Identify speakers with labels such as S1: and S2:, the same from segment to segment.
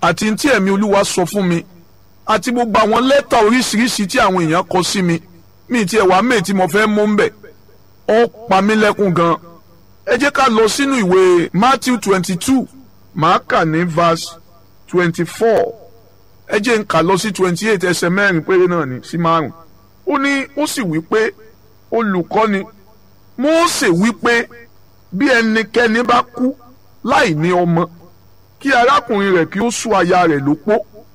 S1: àti tí ẹ̀mí olúwa sọ fún mi àti gbogbo àwọn lẹ́tà oríṣiríṣi tí àwọn èèyàn kọ sí mi mi ti ẹ̀ wá mẹ́ẹ̀ tí mo fẹ́ mú ń bẹ̀ ó pa mí lẹ́kún gan ẹ jẹ́ ká lọ sínú ìwé Matthew twenty two màá kà ní verse twenty four ẹ jẹ́ n kà lọ sí twenty eight ẹsẹ̀ mẹ́rin péré náà ní sí márùn ó ní ó sì wí pé olùkọ́ni Mósè wí pé bí ẹnikẹ́ni bá kú láì ní ọmọ kí arákùnrin rẹ̀ kí ó sú aya rẹ̀ lópó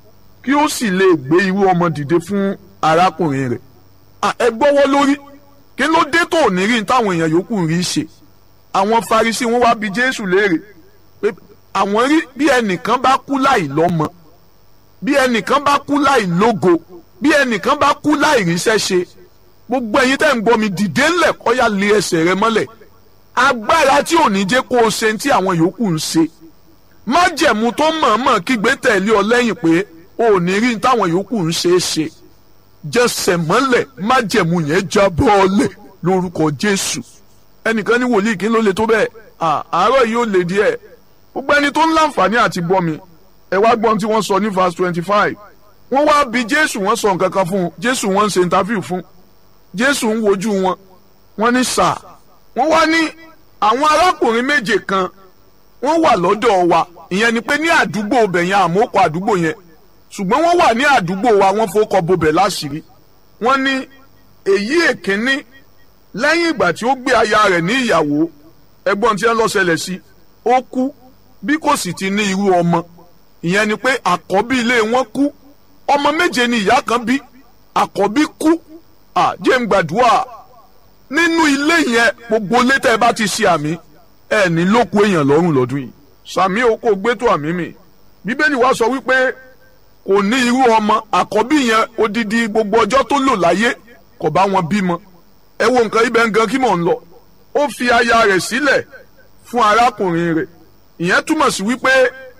S1: kí ó sì lè gbé irú ọmọ dìde fún arákùnrin rẹ̀ ẹ gbọ́wọ́ lórí kí ló dé tó ní rí táwọn èèyàn yòókù ń rí ṣe àwọn Farisí wọn wá bi Jésù léèrè pé àwọn rí bí ẹnìkan bá kú láì lọ́mọ bí ẹnìkan bá kú láì lógo bí ẹnìkan bá kú láì ríṣẹ́ ṣe gbogbo ẹ̀yin tẹ́ ń gbọ́ mi dìde ńlẹ̀ kọ́yà lé ẹsẹ̀ rẹ mọ́lẹ̀ agbára tí ò ní jẹ́ kó o ṣe tí àwọn yòókù ń ṣe májẹ̀mú tó mọ̀ọ́mọ̀ kígbe tẹ̀lé ọ lẹ́yìn pé o ò ní rí táwọn yòókù ń ṣe é ṣe jẹsẹ̀ mọ́lẹ̀ májẹ̀mú yẹn já bọ́ọ̀lẹ̀ lórúkọ Jésù ẹnìkan ní wòlíì kí ló le tó bẹ́ẹ̀ àárọ̀ yìí ó le díẹ̀ gbogbo ẹni tó ń láǹfààní àti gbọ́ mi ẹ wá gbọ́n tí wọ́n sọ ní verse twenty five wọ́n wá bi Jésù wọ́n sọ nǹkan kan fún un Jésù wọ́n ń ṣe interview fún Jésù ń wojú wọn wọ́n ní sà wọ́n wá ní àwọn arákùnrin méje kan wọ́n wà lọ́dọ̀ wa ìyẹn ni pé ní àdúgbò bẹ̀ yẹn àmókò àdúgbò yẹn ṣùgbọ́n wọ́n wà ní àdúgbò wa wọ́n fowókọ bobẹ̀ láṣìírí wọ́n ní èyí èkínní lẹ́yìn ìgbà tí ó gbé aya rẹ̀ ní ìyàwó ẹgbọ́n tí wọ́n lọ ṣẹlẹ̀ sí ó kú bí kò sì ti ní irú ọmọ ìyẹn ni pé àkọ́bí ilé wọn kú ọmọ méje ni ìyá kan bí àkọ́bí kú àjẹ́ ń gbàdúrà nínú ilé yẹn gbogbo ilé tẹ́ ẹ bá ti ṣe àmì ẹ ní lóko èèyàn lọ́rùn lọ́dún yìí sàmì o kò gbé tó àmì mi bíbélì wa sọ wípé kò ní irú ọmọ àkọ́bí yẹn odidi gbogbo ọjọ́ tó lò láyé kò bá wọn bímọ ẹ wo nǹkan ibẹ̀ ń gan kí mò ń lọ ó fi aya rẹ̀ sílẹ̀ fún arákùnrin rẹ̀ ìyẹn túmọ̀ sí wípé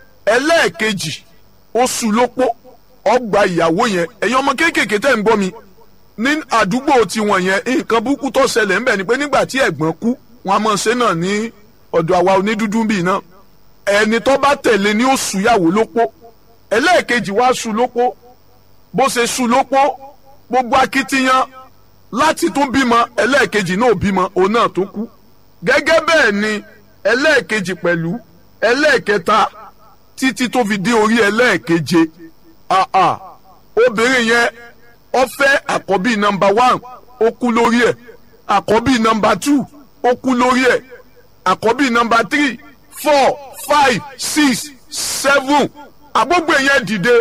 S1: ẹlẹ́ẹ̀kejì ó sú lópó ọgbà ìyàwó yẹn ẹ̀yin ọmọ kéékèèké tẹ̀ ń gbọ́ mi ní àdúgbò tiwọn yẹn nǹkan burúkú tó ṣẹlẹ̀ ńbẹ̀ ni pé nígbà tí ẹ̀gbọ́n kú wọn a máa ṣe náà ní ọ̀dọ̀ àwa onídúdú bíi náà ẹni tó bá tẹ̀lé ni ó súyàwó lópó ẹlẹ́ẹ̀kejì wá sú lópó bó ṣe sú lópó gbogbo akitiyan láti tún bímọ ẹlẹ́ẹ̀kejì náà bímọ òun náà tó kú gẹ́gẹ́ bẹ́ẹ̀ ni ẹlẹ́ẹ̀kejì pẹ̀lú ẹlẹ́ẹ̀kẹta títí tó fi dé orí ẹlẹ́ẹ̀keje àà obìnrin yẹn ó fẹ́ àkọ́bí nọ́mbà one ó kú lórí ẹ̀ àkọ́bí nọ́mbà two ó kú lórí ẹ̀ àkọ́bí nọ́mbà three four five six seven àgbógbè yẹn dìde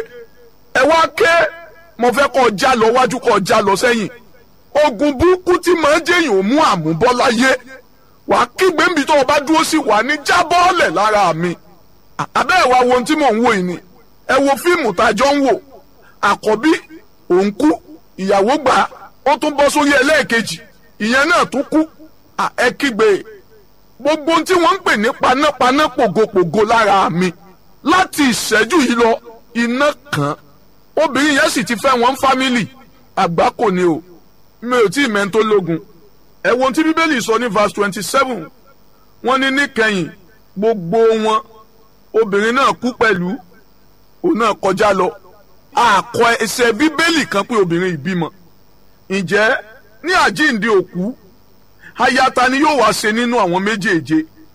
S1: ẹ wá ké mo fẹ́ kọ́ já lọ wájú kọ́ já lọ sẹ́yìn ogun burúkú tí màá jẹ́yìn ò mú àmúbọ́ láyé wàá kígbe níbi tó o bá dúró sí wà ní jábọ́ọ̀lẹ̀ lára mi àbẹ́ ẹ̀ wá wo ohun tí mò ń wò yìí ni ẹ wo fíìmù tá a jọ ń wò àkọ́bí òun kú ìyàwó gbà á ó tún bọ́ sórí ẹlẹ́ẹ̀kejì ìyẹn náà tún kú ẹ kígbe gbogbo ohun tí wọ́n ń pè ní panápaná pògopògo lára mi láti ìṣẹ́jú yìí lọ iná kan obìnrin yẹn sì ti fẹ́ wọn fámìlì àgbá kò ní o mi ò tí ì mẹ́ńtó lógun ẹ wo ohun tí bíbélì sọ ní verse twenty seven wọ́n ní níkẹyìn gbogbo wọn obìnrin náà kú pẹ̀lú òun náà kọjá lọ àkọ ẹsẹ̀ bíbélì kan pé obìnrin ìbímọ ǹjẹ́ ní àjíǹde òkú ayata ni yóò wá ṣe nínú àwọn méjèèje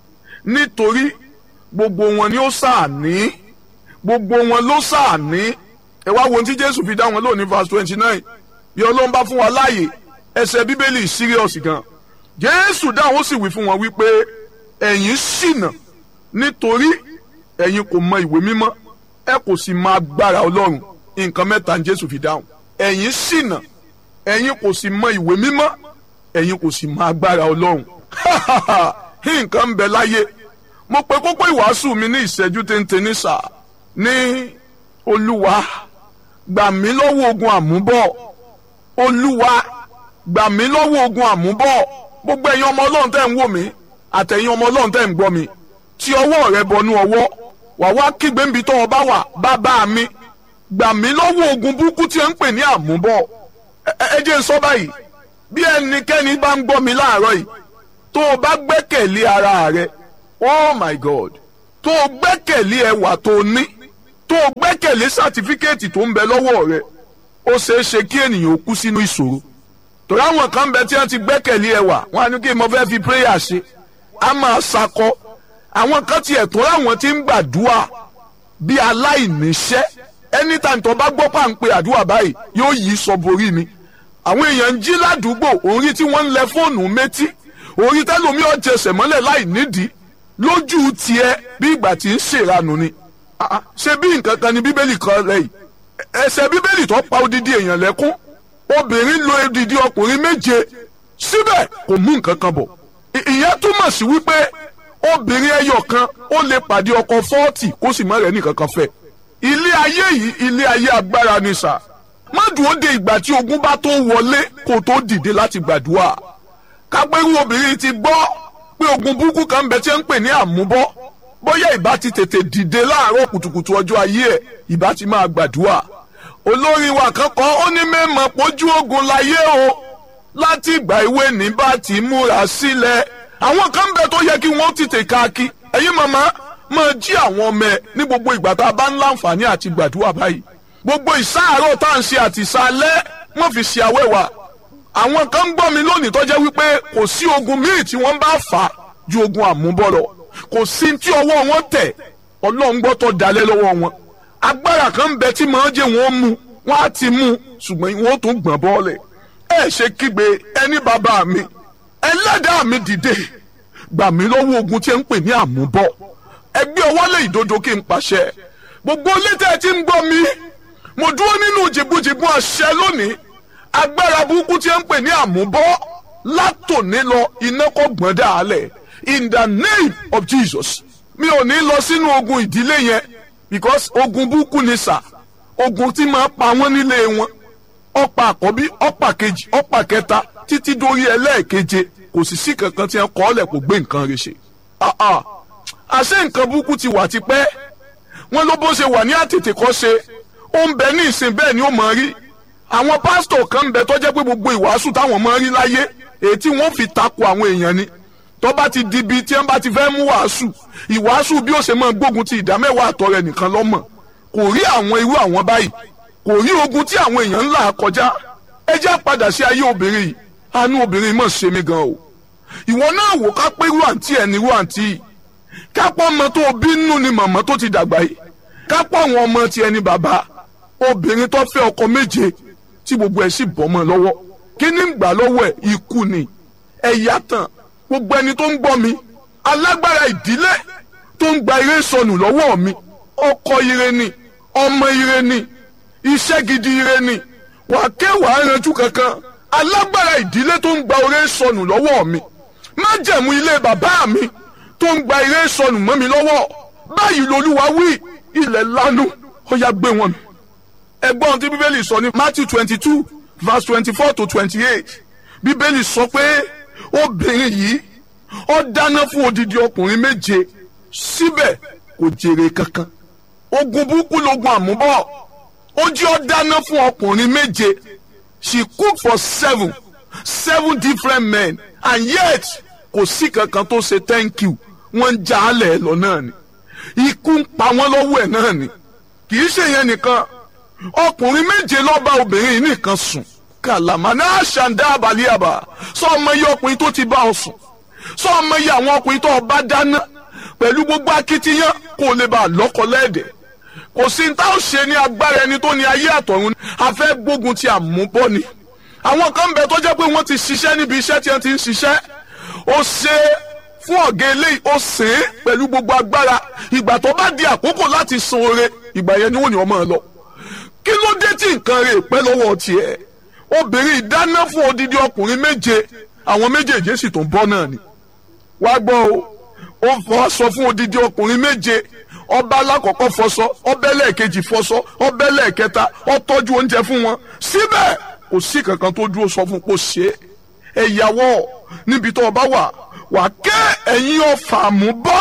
S1: nítorí gbogbo wọn ni ó ṣàní gbogbo wọn ló ṣàní ẹ wá wo ohun tí Jésù fi dá wọn lónìí verse twenty nine bí Ọlọ́run bá fún wa láàyè ẹsẹ̀ bíbélì serious gan Jésù dáhùn ó sì wí fún wọn wípé ẹ̀yin ṣìnà nítorí ẹ̀yin kò mọ ìwé mímọ́ ẹ kò sì mọ agbára Ọlọ́run nǹkan mẹ́ta ní Jésù fi dáhùn ẹ̀yin ṣìnà ẹ̀yin kò sì mọ ìwé mímọ́ ẹ̀yin kò sì mọ agbára Ọlọ́run nǹkan ń bẹ láyé mo pe kókó ìwàásù mi ní ìṣẹ́jú téńté ní sà ní Olúwa gbà mí lọ́wọ́ ogun àmúbọ̀ Olúwa gbà mí lọ́wọ́ ogun àmúbọ̀ gbogbo ẹ̀yin ọmọ Ọlọ́run tẹ́ ń wò mí àtẹ̀yin ọmọ Ọlọ́run tẹ́ ń gbọ́ mi tí ọwọ́ rẹ bọnú ọwọ́ wà wá kígbe níbi tó o bá wà bàbá mi gbà mí lọ́wọ́ ogun burúkú tí ẹ ń pè ní àmúbọ̀ ẹ jẹ́ n sọ báyìí bí ẹnikẹ́ni bá ń gbọ́ mi láàárọ̀ yìí tó o bá gbẹ́kẹ̀lé ara rẹ oh my God tó o gbẹ́kẹ̀lé ẹwà tó o ní tó o gbẹ́kẹ̀lé. gbẹ́kẹ̀lé sátífíkẹ́ẹ̀tì tó ń bẹ lọ́wọ́ rẹ ó ṣeé ṣe kí ènìyàn ó kú sínú ìṣòro torí àwọn kan bẹ tí wọ́n ti gbẹ́kẹ̀lé ẹwà wọn á ní kí mo fẹ́ fi prayer ṣe á máa sakọ àwọn kan tiẹ̀ tó láwọn tí ń gbàdúrà bí aláìníṣẹ́ anytime tó bá gbọ́ pàǹpẹ́ àdúrà báyìí yóò yí sọ borí ni àwọn èèyàn ń jí ládùúgbò orí tí wọ́n ń lẹ fóònù métí orí tẹ́lómi ọ̀jẹsẹ̀ mọ́lẹ̀ láì nídìí lójú tiẹ̀ bí ìgbà tí ń ṣèranù ni ṣé bí nǹkan kan ni bíbélì kan rẹ̀ yìí ẹsẹ̀ bíbélì tó pa odidi èèyàn lẹ́kún obìnrin lo odidi ọkùnrin méje síbẹ̀ kò mú nǹkan kan bọ̀ ìyẹn túmọ̀ sí wípé obìnrin ẹyọ kan ó lè pàdé ọkọ fọ́ọ̀tì kó sì má rẹ̀ nìkan kan fẹ́ ilé ayé yìí ilé ayé agbára ni sà má dúró de ìgbà tí ogun bá tó wọlé kó tó dìde láti gbàdúrà kápẹ́rú obìnrin ti gbọ́ pé ogun burúkú kan ń bẹ tí ń pè ní àmúbọ́ bóyá ìbá ti tètè dìde láàárọ̀ kùtùkùtù ọjọ́ ayé ẹ̀ ìbá ti máa gbàdúrà olórin wa kan kọ́ ó ní mẹ́mọ̀ pójú ogun láyé o láti ìgbà ìwé ní bá ti múra sílẹ̀ àwọn kan ń bẹ tó yẹ kí wọ́n tètè káàkiri ẹ̀yin màmá máa jí àwọn ọmọ ẹ̀ ní gbogbo ìgbà tá a bá ń láǹfààní àti gbàdúrà báyìí gbogbo ìsáàárọ̀ tá à ń ṣe àti ìsàlẹ̀ wọ́n fi ṣe àwẹ̀wà àwọn kan ń gbọ́ mi lónìí tó jẹ́ wípé kò sí ogun míì tí wọ́n bá fà á ju ogun àmúbọ̀ lọ kò sí tí ọwọ́ wọn tẹ̀ ọlọ́run gbọ́ tó dalẹ̀ lọ́wọ́ wọn agbára kan ń bẹ tí màá jẹ́ wọ́n mú wọ́n á ti mú ṣùgbọ́n wọ́n tún gbọ̀n bọ́ọ̀lẹ̀ ẹ ṣe kígbe ẹni bàbá mi ẹlẹ́dàá mi dìde gbà mí lọ́wọ́ ogun tí ń pè ní àmúbọ̀ ẹgbẹ́ ọwọ́ lè ìdodo kí n pàṣẹ gbogbo létí ẹ ti ń gbọ́ mi mo dúró nínú jìbújìbú àṣẹ lónìí agbára burúkú tí ń pè ní àmúbọ̀ látòní lọ iná kò gbọ́n dàálẹ̀ in the name of Jesus mi ò ní lọ sínú ogun ìdílé yẹn because ogun burúkú ni sà ogun tí máa pa wọ́n nílé wọn ọ̀pá àkọ́bí ọ̀pá kejì ọ̀pá kẹta títí dórí ẹlẹ́ẹ̀keje kò sì sí kankan tí wọ́n kọ́ ọ́lẹ̀ kò gbé nǹkan rẹ̀ ṣe. àṣé nǹkan burúkú ti wà tipẹ́ wọ́n ló bó ṣe wà ní àtètè kọ́ ṣe ó ń bẹ ní ìsìn bẹ́ẹ̀ ni ó máa rí àwọn pásítọ̀ kan ń bẹ tó jẹ́ pé gbogbo ìwàásù táwọn máa rí láyé èyí tí wọ́n fi takò àwọn èèyàn ni tó bá ti di ibi tí wọ́n bá ti fẹ́ mú wàásù ìwàásù bí ó ṣe máa gbógun ti ìdámẹ́wàá àtọ̀ rẹ̀ nìkan lọ́mọ̀ kò rí àwọn irú àwọn báyìí kò rí ogun tí àwọn èèyàn ń là kọjá ẹ jẹ́ padà sí ayé obìnrin yìí àánú obìnrin mọ̀ ṣe mí gan o ìwọ náà wò ká pé irú àǹtí ẹ̀ ní irú àǹtí yìí kápọ̀ ọmọ tó bínú ni màmá tó ti dàgbà yìí kápọ̀ àwọn ọmọ ti ẹni bàbá obìnrin tó fẹ́ ọkọ méje tí gbogbo ẹ̀ sì bọ́ mọ́ lọ́wọ́ kí ní gbà lọ́wọ́ ẹ̀ ikú ni ẹ̀yà tán gbogbo ẹni tó ń gbọ́ mi alágbára ìdílé tó ń gba ire sọnù lọ́wọ́ mi ọkọ ire ni ọmọ ire ni iṣẹ́ gidi ire ni wà kẹwàá ranjú kankan alágbára ìdílé tó ń gba ire sọnù lọ́wọ́ mi májẹ̀mú ilé bàbá mi tó ń gba ire sọnù mọ́ mi lọ́wọ́ báyìí lolúwa wí ilẹ̀ lanu ó yá gbé wọn. ẹgbọ́n tí bíbélì sọ ní Matthew twenty two verse twenty four to twenty eight bíbélì sọ pé obìnrin yìí ó dáná fún odidi ọkùnrin méje síbẹ̀ kò jèrè kankan ogun burúkú logun àmúbọ̀ ó jẹ́ ó dáná fún ọkùnrin méje she cook for seven seven different men and yet kò sí kankan tó ṣe thank you wọ́n ń já alẹ̀ lọ náà ni ikú ń pa wọ́n lọ́wọ́ ẹ̀ náà ni kì í ṣe yẹn nìkan ọkùnrin méje ló bá obìnrin yìí nìkan sùn kàlàmà náà ṣàǹdá àbálíàbà sọ ọmọ iye ọkùnrin tó ti bá ọ sùn sọ ọmọ iye àwọn ọkùnrin tó bá dáná pẹ̀lú gbogbo akitiyan kó lè bá a lọ́kọ lẹ́ẹ̀dẹ̀ kò sí ní tá ò ṣe ní agbára ẹni tó ní ayé àtọ̀run a fẹ́ gbógun ti àmúbọ́ ni àwọn kan bẹ tó jẹ́ pé wọ́n ti ṣiṣẹ́ níbi iṣẹ́ tí wọ́n ti ń ṣiṣẹ́ ó ṣe fún ọ̀gá eléyìí ó sè é pẹ̀lú gbogbo agbára ìgbà tó bá di àkókò láti san oore ìgbà yẹn ni wọ́n ní ọmọ lọ kí ló dé tí nǹkan rẹ̀ pẹ́ lọ́wọ́ tiẹ̀ obìnrin ìdáná fún odidi ọkùnrin méje àwọn méjèèjì sì tún bọ́ náà ni wá gbọ́ o ó fọ́ sọ fún odidi ọkùnrin méje ọba alákọ̀ọ́kọ́ fọṣọ ọbẹ̀ lẹ́ẹ̀kejì fọṣọ ọbẹ̀ lẹ́ẹ̀kẹta ó tọ́jú oúnjẹ fún wọn síbẹ̀ kò sí kankan tó dúró sọ fún kó ṣe é ẹ̀yàwó níbi tó o bá wà wà ké ẹ̀yin ọ̀fà mú bọ́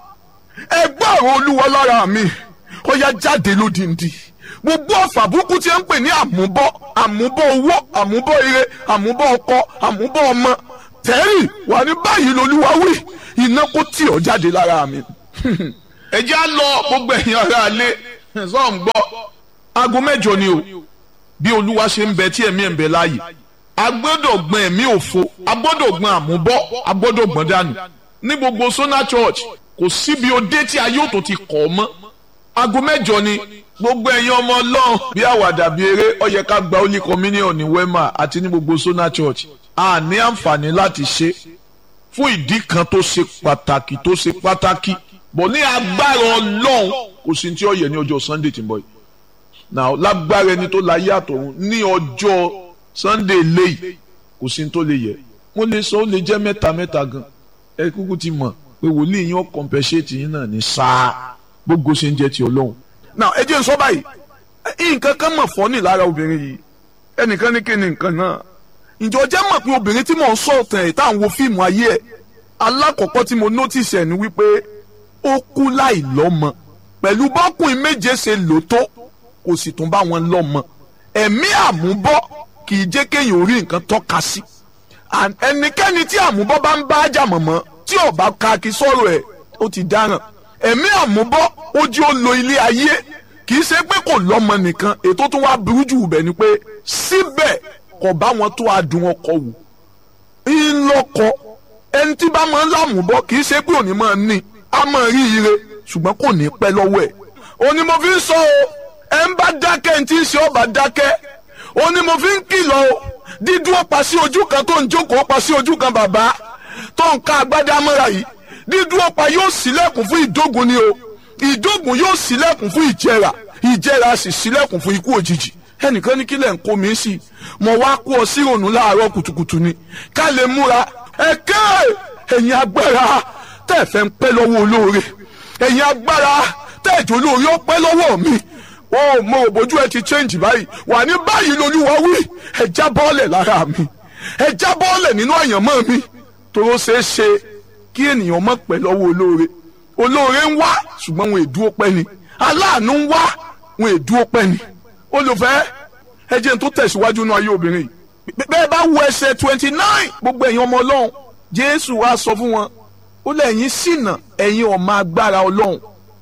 S1: ẹgbẹ́ àwọn olúwa lára mi ó yá jáde lódìndí gbogbo ọ̀fà burúkú tí ń pè ní àmúbọ́ àmúbọ́ owó àmúbọ́ ire àmúbọ́ ọkọ àmúbọ́ ọmọ tẹ́rì wà ní báyìí lolúwa wí iná kó tì ọ́ jáde lára mi. ẹ jẹ́ á lọ gbogbo ẹ̀yin ará alẹ́ sọ ń gbọ́ aago mẹ́jọ ni o bí olúwa ṣe ń bẹ tí ẹ̀mí ẹ̀ ń bẹ láàyè a gbọ́dọ̀ gbọ́n ẹ̀mí òfo a gbọ́dọ̀ gbọ́n àmúbọ́ a gbọ́dọ̀ gbọ́n dànù ní gbogbo Sona Church kò síbi òde tí ayé òtò ti kọ̀ ọ́ mọ́ aago mẹ́jọ ni gbogbo ẹ̀yin ọmọ ọlọ́run bí àwàdà bí eré ó yẹ ká gba holy communion ní Wema àti ní gbogbo Sona Church a ní àǹfààní láti ṣe fún ìdí kan tó ṣe pàtàkì tó ṣe pàtàkì bọ̀ ní agbára ọlọ́run kò sí tí ó yẹ ní ọjọ́ Sunday tí ń bọ̀ yìí now lágbára ẹni tó láyé àtọ̀run ní ọjọ́ Sunday léyìí kò sí tó lè yẹ mo lè sọ ó lè jẹ́ mẹ́ta mẹ́ta gan ẹ kúkú ti mọ̀ pé wòlíì yín ó compensate yín náà ní sáà gbogbo ṣe ń jẹ́ ti ọlọ́run. now ẹ jẹ́ n sọ báyìí nǹkan kan mọ̀ fọ́ ní lára obìnrin yìí ẹnìkan ní kí ni nǹkan náà ǹjọ́ jẹ́ mọ̀ pé obìnrin tí mò ń sọ ọ̀tàn ẹ̀ tá à ń wo fíìmù ayé ẹ̀ alákọ̀ọ́kọ́ tí mo notice ẹ̀ ni wípé ó kú láì lọ́mọ pẹ̀lú bọ́kùnrin méje ṣe lò tó kò sì tún bá wọn lọ́mọ ẹ̀mí àmúbọ́ kì í jẹ́ kéèyàn orí nǹkan tọ́ka sí ẹnikẹ́ni tí àmúbọ́ bá ń bá ájà mọ̀mọ́ tí ó bá ka kí sọ̀rọ̀ ẹ̀ ó ti dáràn ẹ̀mí àmúbọ́ ó jí ó lo ilé ayé kì í ṣe pé kò lọ́mọ nìkan ètò tó wá burú jù bẹ̀ ni pé síbẹ̀ kò bá wọn tó adùn ọkọ wù ńlọkọ ẹni tí bá máa ń lámùbọ́ kì í ṣe pé òní máa ní a máa rí ire ṣùgbọ́n kò ní pẹ́ lọ́wọ́ ẹ̀ òní mo fi ń sọ o ẹ ń bá dákẹ́ ní tí ń ṣe ọba dákẹ́ òní mo fi ń kìlọ̀ o dídúró pa sí ojú kan tó ń jókòó pa sí ojú kan bàbá tó ń ká agbádá mọ́ra yìí dídúró pa yóò ṣílẹ̀kùn fún ìdógun ni o ìdógun yóò ṣílẹ̀kùn fún ìjẹrà ìjẹrà sì ṣílẹ̀kùn fún ikú òjijì ẹnìkan ní kílẹ̀ ń kó mi sí mo wá kó ọ sí ìrònú láàárọ̀ kùtùkùtù ni ká lè múra ẹ̀kẹ́ ẹ̀yin agbára tẹ́ ẹ fẹ́ ń pẹ́ lọ́wọ́ olóore ẹ̀yin agbára tẹ́ ẹ̀jọ̀ olóore ó pẹ́ lọ́wọ́ mi ó mo ò bójú ẹ ti change báyìí wà ní báyìí lolúwa wí ẹ já bọ́ọ̀lẹ̀ lára mi ẹ já bọ́ọ̀lẹ̀ nínú àyànmọ́ mi toró ṣeé ṣe kí ènìyàn mọ̀ pẹ́ lọ́wọ́ olóore olóore ń wá ṣùgbọ́n wọn èdúró pẹ́ ni aláàánú ń wá wọn èdúró pẹ́ ni olùfẹ́ ẹ jẹ́ n tó tẹ̀síwájú náà ayé obìnrin yìí bẹ́ẹ̀ bá wo ẹsẹ̀ twenty nine gbogbo ẹ̀yin ọmọ ọlọ́run jésù wá sọ fún wọn ó lẹ́yìn ṣìnà ẹ̀yin ọmọ agbára ọlọ́run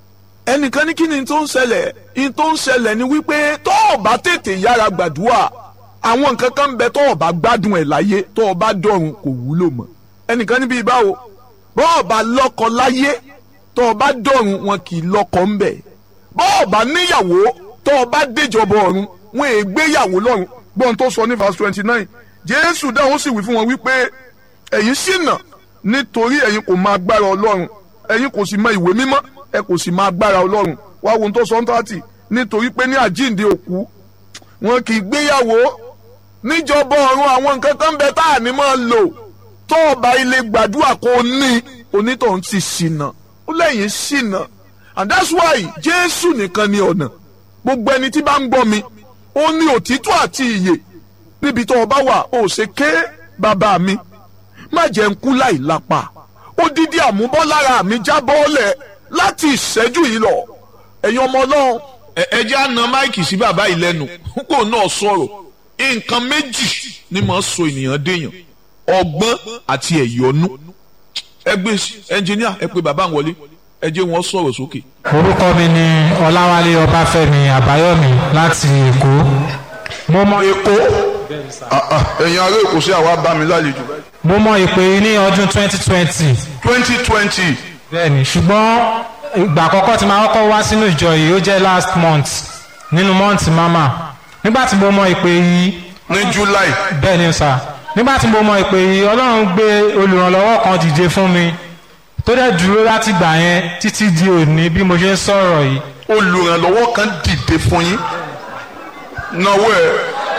S1: ẹnìkan ní kí ni tó ń ṣẹlẹ̀ ní tó ń ṣẹlẹ̀ ni wípé tó o bá tètè yára gbàdúrà àwọn nǹkan kan ń bẹ tó o bá gbádùn ẹ̀ láyé tó o bá dọ̀run kò wúlò mọ́ ẹnìkan níbi ìbáwo bó o bá lọ́kọ láyé tó o bá dọ̀run wọn kì í lọ́kọ ń bẹ̀ bó o bá níyàwó tó o bá déjọba ọ̀run wọn è gbéyàwó lọ́run gbọ́n tó sọ ní verse twenty nine jésù dáhùn sì wí fún wọn wípé ẹ̀yin ṣìnà nítorí ẹ̀yin kò mọ agbára ọlọ́run ẹ̀yin kò sì mọ ìwé mímọ́ ẹ kò sì mọ agbára ọlọ́run wá wo ohun tó sọ ń tààtì nítorí pé ní àjíǹde òkú wọn kì í gbéyàwó níjọba ọ̀run àwọn nǹkan kan bẹ tá à ní máa lò tó ọba ilé gbàdúrà kó ní onítọ̀hún ti ṣìnà ó lẹ́yìn ṣìnà and that's why jésù nìkan ni ọ̀nà gbogbo ẹni tí bá ń gbọ́ mi ó ní òtítọ́ àti ìyè níbi tó o bá wà ó ṣe ké bàbá mi má jẹ́ ń kú láì lápá odidi àmúbọ́ lára mi já bọ́ọ̀lẹ̀ láti ìṣẹ́jú yìí lọ ẹ̀yin ọmọ ọlọ́run. ẹ jẹ́ àna máìkì sí bàbá yìí lẹ́nu kó náà sọ̀rọ̀ nǹkan méjì ni màá so ènìyàn déèyàn ọgbọ́n àti ẹ̀yọ́nú ẹ gbé ẹnjìníà ẹ pé bàbá ń wọlé ẹ jẹ́ wọn sọ̀rọ̀ sókè.
S2: orúkọ mi ni ọláwálé ọbáfẹ́mi àbáyọ̀mí láti èkó mo mọ
S1: èkó ẹ̀yin ará èkó sí àwa bá mi lálejò.
S2: mo mọ ìpè yìí ní ọdún twenty twenty
S1: twenty twenty.
S2: bẹ́ẹ̀ni ṣùgbọ́n ìgbà àkọ́kọ́ tí màá kọ́kọ́ wá sínú ìjọ yìí ó jẹ́ last month nínú month mama nígbà tí mo mọ ìpè yìí.
S1: ní july.
S2: bẹ́ẹ̀ni sà nígbà tí mo mọ ìpè yìí ọlọ́run gbé olùrànlọ́wọ́ kan dìde fún mi tó dẹ̀ dúró láti gbà yẹn títí di òní bí mo ṣe ń sọ̀rọ̀ yìí.
S1: olùrànlọ́wọ́ kan dìde fún yín náwó ẹ̀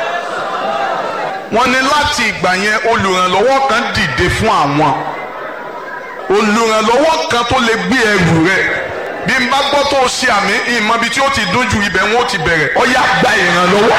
S1: wọ́n ní láti ìgbà yẹn olùrànlọ́wọ́ kan dìde fún àwọn olùrànlọ́wọ́ kan tó lè gbé ẹrù rẹ̀ bí n bá gbọ́ tó o ṣe àmì ìmọ̀ ibi tí ó ti dún ju ibẹ̀ wọn ó ti bẹ̀rẹ̀ ó yá gba ìrànlọ́wọ́.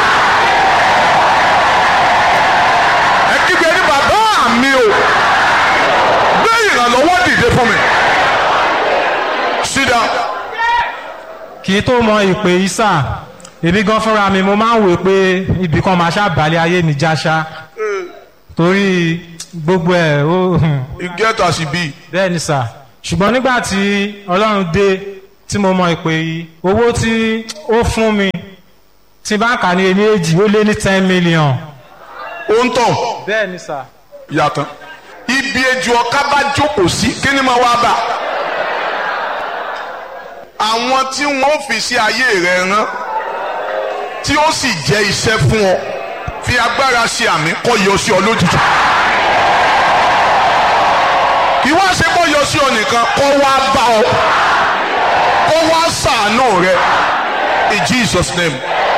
S1: ẹ kígbe ní bàbá mi o gbé ìrànlọ́wọ́ dìde fún mi. sit down.
S2: kì í tó mọ ìpè yìí sà èmi gan fúnra mi mo máa ń wò pé ibì kan máa ṣàbálẹ̀ ayé mi jáṣá torí gbogbo ẹ̀ ó.
S1: you get as e be.
S2: bẹ́ẹ̀ ni sà ṣùgbọ́n nígbà tí ọlọ́run dé tí mo mọ ìpè yìí owó tí ó fún mi tí bá kà ní ẹni èjì ó lé ní ten million.
S1: ó ń tàn
S2: bẹ́ẹ̀ ni sà.
S1: yàtọ̀ ibi ejò ọ̀ká bá jókòó sí kí ni mo wá bá àwọn tí wọ́n fi sí ayé rẹ̀ rán tí ó sì jẹ́ iṣẹ́ fún ọ fi agbára ṣe àmì kọ́ yọ sí ọ lójijì kí wá ṣe kọ́ yọ sí ọ nìkan kọ́ wá bá ọ kọ́ wá ṣàánú rẹ in Jesus name.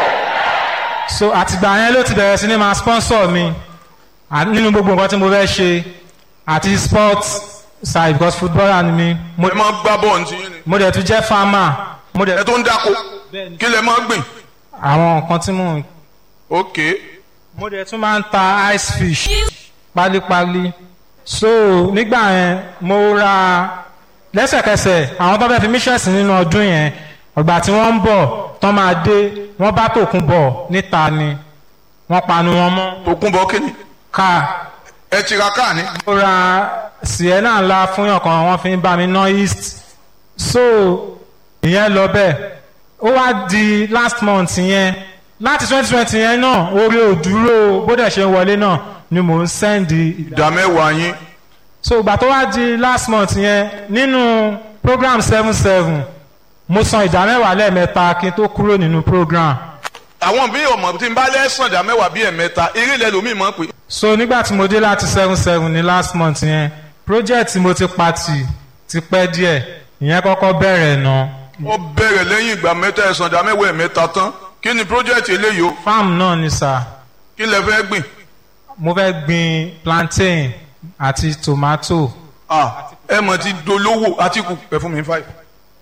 S2: so àtìgbà yẹn ló ti bẹ̀rẹ̀ sí ní máa sponsor mi à- nínú gbogbo nǹkan tí mo fẹ́ ṣe àti sports side because footballer ni mi mo,
S1: ẹ máa gbá bọ́ọ̀lù tí yín ni
S2: mo dẹ̀ tún jẹ́ farmer mo dẹ̀
S1: ẹ tó ń dáko kí lẹ máa gbìn.
S2: àwọn nǹkan tí mo
S1: ok
S2: mo dẹ̀ tún máa ń ta ice fish pálípálí so nígbà yẹn mo ra lẹ́sẹ̀kẹsẹ̀ àwọn tó fẹ́ fi mísẹ̀sì nínú ọdún yẹn ọgbà tí wọ́n ń bọ̀ tán máa dé wọ́n bá tòkun bọ̀ níta ni wọ́n panu wọn mọ́
S1: tòkun bọ kí ni
S2: káà
S1: ẹ ti ra káà ní.
S2: mo ra sienna ńlá fún yàn kan wọ́n fi ń bá mi ná east so ìyẹn lọ bẹ́ẹ̀ ó wá di last month yẹn láti twenty twenty yẹn náà orí òdúró bó dẹ̀ ṣe ń wọlé náà ni mò ń sẹ́ndì
S1: ìdá mẹ́wàá yín
S2: so ìgbà tó wá di last month yẹn nínú program seven seven mo san ìdá mẹ́wàá lẹ́ẹ̀mẹ́ta kí n tó kúrò nínú program
S1: àwọn bí ọmọ tí n bá lẹ́sàn ìdá mẹ́wàá bíi ẹ̀mẹ́ta eré ilẹ̀ lómi mọ̀ pé
S2: so nígbà tí mo dé láti seven seven ní last month yẹn project tí mo ti pati ti pẹ́ díẹ̀ ìyẹn kọ́kọ́ bẹ̀rẹ̀ náà
S1: ó bẹ̀rẹ̀ lẹ́yìn ìgbà mẹ́ta ẹ̀sán ìdá mẹ́wàá ẹ̀mẹ́ta tán kí ni project eléyìí o
S2: farm náà ni sà
S1: kí lẹ fẹ́ gbìn
S2: mo fẹ́ gbin plantain àti tomato
S1: ah ẹ mọ̀ ti dolówó àtìkù ẹ fún mi ní five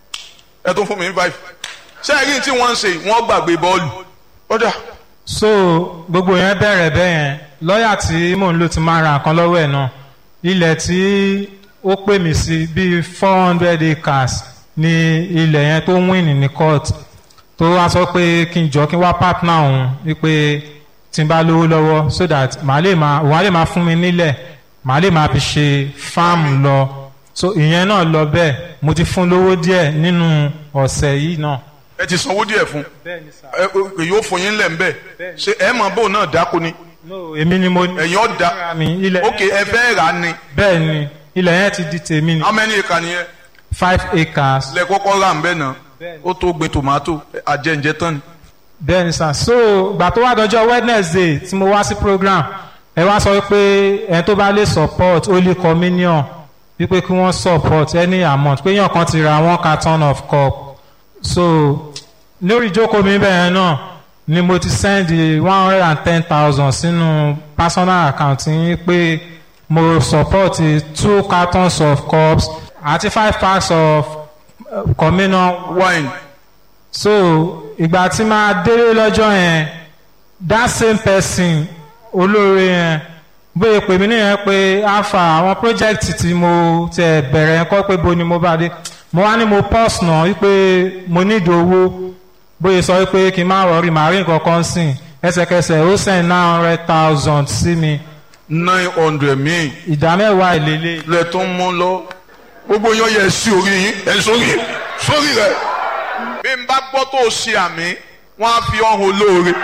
S1: ẹ tún fún mi ní five ṣé ẹ̀rí tí wọ́n ń ṣe wọ́n gbàgbé bọ́ọ̀lù ọ̀dà
S2: so gbogbo yẹn bẹ̀rẹ̀ bẹ́ẹ̀ yẹn lọ́ọ̀yà tí mò ń lò ti máa ra nǹkan lọ́wọ́ ẹ̀ náà ilẹ̀ tí ó pè mí sí bíi four hundred acres ní ilẹ̀ yẹn tó win ní court tó wá sọ pé kí n jọ kí n wá partner òun wípé tí n bá lówó lọ́wọ́ so that màá lè máa òun á lè máa fún mi nílẹ̀ màá lè máa fi ṣe farm lọ so ìyẹn náà lọ bẹ́ẹ̀ mo ti fún lówó díẹ̀ nínú ọ̀sẹ̀ yìí náà.
S1: ẹ ti sanwó díẹ̀ fún
S2: bẹ́ẹ̀ni sá.
S1: ẹ ẹ yóò fún yín lẹ̀ ń bẹ̀ ṣé ẹ mọ̀ bóun náà dáko ni
S2: no èmi ni mo ní.
S1: ẹ̀yin ọ̀dà
S2: mi ilẹ̀
S1: ok ẹ fẹ́ rà á ni
S2: bẹ́ẹ̀ ni ilẹ̀ yẹn ti di tèmi ni
S1: how many acre nìyẹn
S2: five acres
S1: lẹ kọ́kọ́ rà ń bẹ̀ náà ó tó gbin tomato àjẹǹjẹ tán ni.
S2: bẹ́ẹ̀ ni sà so gbà tó wá dọjọ́ wednesday tí mo wá sí program ẹ wá sọ pé ẹ tó bá lè support holy communion wípé kí wọ́n support any amount pé yàn kan ti ra one carton of cup so lórí ìjókòó mi bẹ́ẹ̀ náà ni mo ti send one hundred and ten thousand sínú personal account yín pé mo support two cartons of cups àti five packs of uh, communion
S1: wine
S2: so ìgbà tí máa délé lọ́jọ́ yẹn that same person olóore yẹn bóyá pè mí nìyẹn pé alpha àwọn project tí mo tẹ bẹ̀rẹ̀ yẹn kọ́ pé bo ni mo bá dé mo wá ní mo pause náà wípé mo need owó bóyá sọ wípé kí n má rọrí màá rí nǹkan kan sìn ẹsẹ̀kẹsẹ̀ ó send nine hundred thousand sí mi
S1: nine hundred míì
S2: ìdá mẹ́wàá ìlélẹ̀
S1: lẹ tó ń mú lọ gbogbo yín yẹ sí orí yín ẹ sórí sórí rẹ bí n bá gbọ́ tó o ṣe àmì wọ́n á fi ọ̀hún olóore.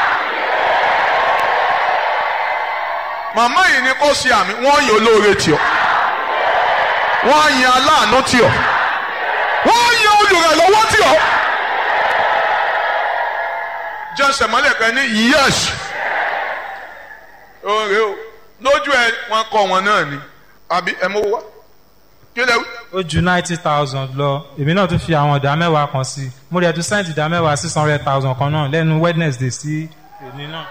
S1: màmá yìí ni kò ṣe àmì wọ́n yan olóore tì ọ́ wọ́n á yan aláàánú tì ọ́ wọ́n á yan olùrànlọ́wọ́ tì ọ́. jẹ́sẹ̀ mọ́lẹ̀ kan ní yẹ́s òǹrè o lójú ẹ wọn kọ wọn náà ni àbí ẹ mọ wá kí lẹ wí.
S2: ó ju ninety thousand lọ èmi náà tún fi àwọn ìdá mẹ́wàá kan sí i mo rẹ̀ tún send ìdá mẹ́wàá six hundred thousand kan náà lẹ́nu wednesday sí èmi náà.